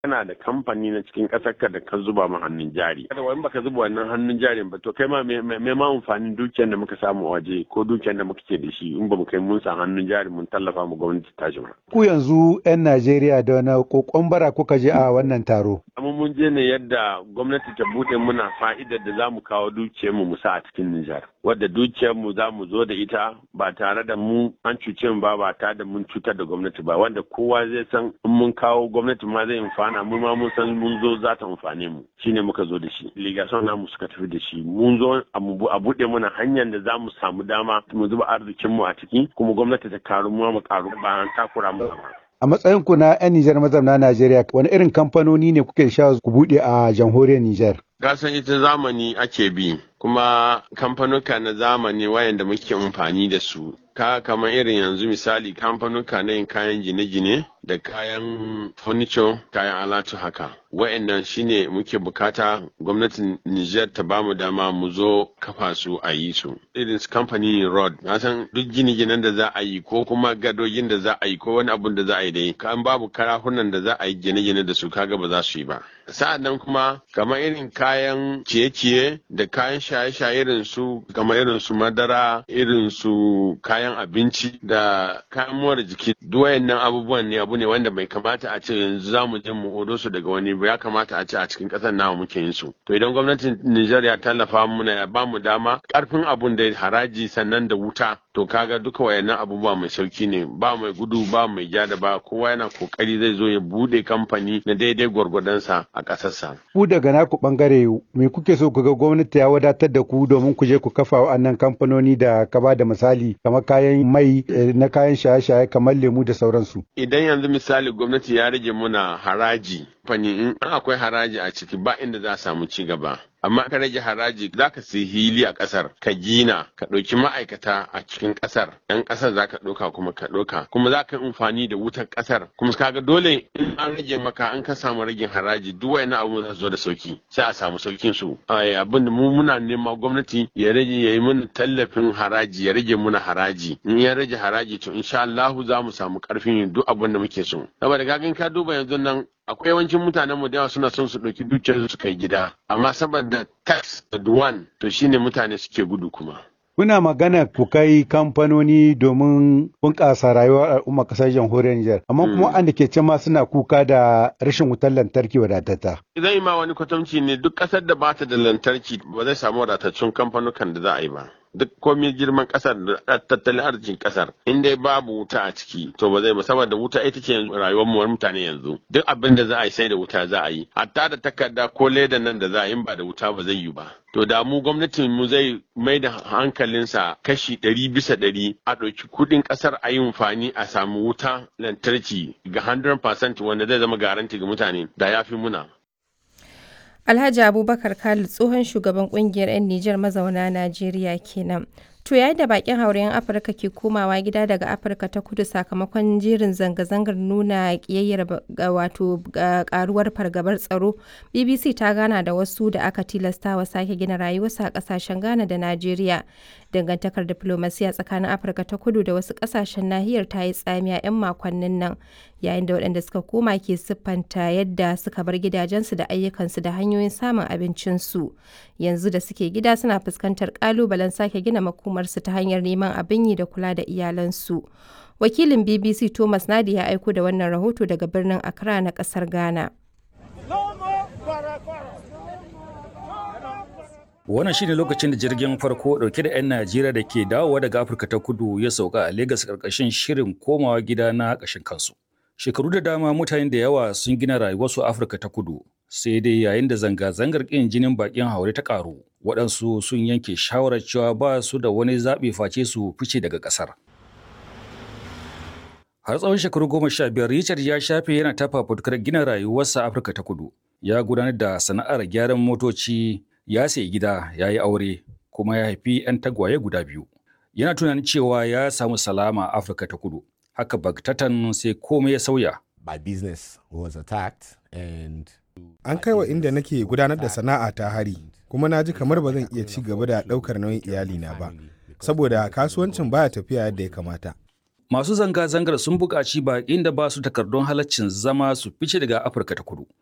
kana da kamfani na cikin ƙasar ka da ka zuba ma hannun jari kada wani baka zuba wannan hannun jarin ba to kai ma me ma amfanin dukiyar da muka samu waje ko dukiyar da muka ke da shi in ba mu kai mun sa hannun jari mun tallafa mu gwamnati ta ba. ku yanzu 'yan Najeriya da wani kokon bara kuka je a wannan taro amma mun je ne yadda gwamnati ta bude muna fa'idar da za mu kawo dukiyar mu sa a cikin Nijar wadda dukiyar mu za mu zo da ita ba tare da mu an cuce mu ba ba tare da mun cutar da gwamnati ba wanda kowa zai san in mun kawo gwamnati ma zai amfana mu ma mun san mun zo za ta amfane mu shine muka zo da shi ligason namu suka tafi da shi mun zo a buɗe mana hanyar da za mu samu dama mu zuba arzikin mu a ciki kuma gwamnati ta karu mu mu karu ba an takura mu ba a matsayin ku na 'yan Nijar mazauna Najeriya wani irin kamfanoni ne kuke sha ku buɗe a jamhuriyar Nijar Gasan ita zamani ake bi kuma kamfanuka na zamani wayanda muke amfani da su ka kamar irin yanzu misali kamfanuka na yin kayan gine-gine da kayan furniture kayan alatu haka wayannan shine muke bukata gwamnatin Niger ta bamu dama mu zo kafa su a yi su irin su kamfani road na san duk gine-ginen da za a yi ko kuma gadogin da za a yi ko wani abun da za a yi dai kan babu karahunan da za a yi gine-gine da su kaga ba za su yi ba sa'an nan kuma kamar irin kayan ciye-ciye da kayan shaye-shaye irin su kamar irin su madara irin su kayan abinci da kayan more jiki duk wayannan abubuwan ne abu ne wanda bai kamata a ce yanzu za mu je mu odo su daga wani ba ya kamata a ce a cikin ƙasar namu muke yin su to idan gwamnatin Nijar ya tallafa muna ya ba mu dama karfin abun da haraji sannan da wuta to kaga duka wayannan abubuwa mai sauki ne ba mai gudu ba mai ja da ba kowa yana kokari zai zo ya bude kamfani na daidai gwargwadonsa a ƙasarsa. Ku daga naku bangare me kuke so ku ga gwamnati ya wadatar da ku domin ku je ku kafa wa'annan kamfanoni da ka ba da misali kamar kayan mai na kayan shaye-shaye kamar lemu da sauransu. Idan yanzu misali gwamnati ya rage muna haraji fani in akwai haraji a ciki ba inda za a samu ci gaba. amma ka rage haraji za ka sayi hili a ƙasar ka gina ka ɗauki ma'aikata a cikin ƙasar yan ƙasar za ka ɗauka kuma ka ɗauka kuma za ka yi amfani da wutar ƙasar kuma kaga dole in an rage maka an ka samu ragin haraji duk wani abu za su zo da sauki sai a samu saukin su abin da mu muna nema gwamnati ya rage ya yi mana tallafin haraji ya rage muna haraji in ya rage haraji to insha Allah za mu samu ƙarfin yin duk abin da muke so saboda kagan ka duba yanzu nan akwai yawancin mutanen mu da yawa suna son su ɗauki dukiyar su kai gida amma saboda tax da duwan to shine mutane suke gudu kuma Kuna magana ku kai kamfanoni domin bunƙasa rayuwar al'umma ƙasar jamhuriyar Nijar, amma kuma wanda ke can ma suna kuka da rashin wutar lantarki wadatata. Zan yi ma wani kwatamci ne duk ƙasar da bata da lantarki ba zai samu wadataccen kamfanukan da za a yi ba. duk komai girman kasar da tattalin arzikin kasar in dai babu wuta a ciki to ba zai ba saboda wuta ita ce rayuwar mu mutane yanzu duk abin da za a yi sai da wuta za a yi hatta da takarda ko leda nan da za a yi ba da wuta ba zai yi ba to da mu gwamnatin mu zai mai da hankalinsa kashi ɗari bisa ɗari a ɗauki kuɗin ƙasar a yi amfani a samu wuta lantarki ga 100% wanda zai zama garanti ga mutane da ya fi muna Alhaji Abubakar Khalid tsohon shugaban kungiyar 'yan Nijar mazauna Najeriya kenan. To yayin da bakin hauren Afirka ke komawa gida daga Afirka ta kudu sakamakon jerin zanga-zangar nuna kiyayyar wato karuwar fargabar tsaro, BBC ta gana da wasu da aka tilastawa sake gina rayuwarsu a kasashen Ghana da Najeriya. Dangantakar diplomasiya tsakanin Afirka ta kudu da wasu kasashen nahiyar ta yi tsamiya 'yan makonnin nan, yayin da waɗanda suka koma ke siffanta yadda suka bar gidajensu da ayyukansu da hanyoyin samun abincinsu. Yanzu da suke gida suna fuskantar ƙalubalen sake gina makomarsu ta hanyar neman abin yi da kula da iyalansu. Wakilin BBC Thomas Nadi ya aiko da wannan rahoto daga birnin Accra na ƙasar Ghana. Wannan shine lokacin da jirgin farko dauke da 'yan Najeriya da ke dawowa daga Afirka ta kudu ya sauka a Legas karkashin shirin komawa gida na ƙashin kansu. Shekaru da dama mutane da yawa sun gina rayuwarsu a Afirka ta kudu, sai dai yayin da zanga-zangar ƙin jinin baƙin haure ta ƙaru, waɗansu sun yanke shawarar cewa ba su da wani zaɓi face su fice daga ƙasar. Har tsawon shekaru goma sha biyar Richard ya shafe yana tafa fitukar gina rayuwarsa a Afirka ta kudu. Ya gudanar da sana'ar gyaran motoci, ya sayi gida, ya yi aure, kuma ya haifi 'yan tagwaye guda biyu. Yana tunanin cewa ya samu salama a Afirka ta kudu. Haka bagtatan sai komai ya sauya. My business was attacked and An kai wa inda nake gudanar da sana'a ta hari, kuma na ji kamar ba zan iya ci gaba da ɗaukar nauyin iyalina ba, saboda kasuwancin baya tafiya yadda ya kamata. Masu zanga-zangar sun buƙaci baƙin da ba su takardun halaccin zama su fice daga Afirka ta kudu.